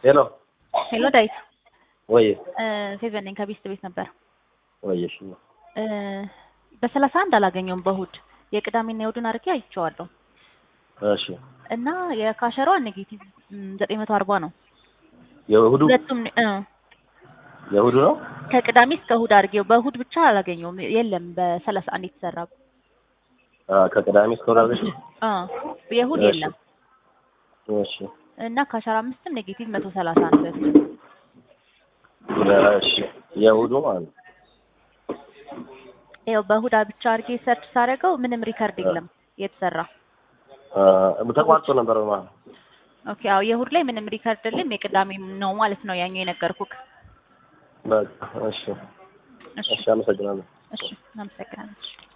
ሄሎ ሄሎ ዳዊት ወይ ፌቨን ነኝ ከቤስት ቤት ነበር ወይሽ እ በሰላሳ አንድ አላገኘውም በእሑድ የቅዳሜና የእሑድን አድርጌ አይቼዋለሁ እሺ እና የካሸሯ ኔጌቲቭ ዘጠኝ መቶ አርባ ነው የእሁዱ ሁለቱም እ የእሁዱ ነው ከቅዳሜ እስከ እሑድ አድርጌው በእሑድ ብቻ አላገኘውም የለም በሰላሳ አንድ የተሰራ አ ከቅዳሜ እስከ እሑድ አድርገሽ አ የእሑድ እሺ። የለም እሺ እና ከአስራ አምስትም ኔጌቲቭ መቶ ሰላሳ ነው በፊት እሺ የእሁዱ ማለት ነው ያው በእሑድ ብቻ አድርጌ ሰርች ሳደርገው ምንም ሪከርድ የለም የተሰራ አ ተቋርጦ ነበር ማለት ነው ኦኬ አዎ የእሑድ ላይ ምንም ሪከርድ የለም የቅዳሜ ነው ማለት ነው ያኛው የነገርኩክ በቃ እሺ እሺ እሺ አመሰግናለሁ እሺ እናመሰግናለን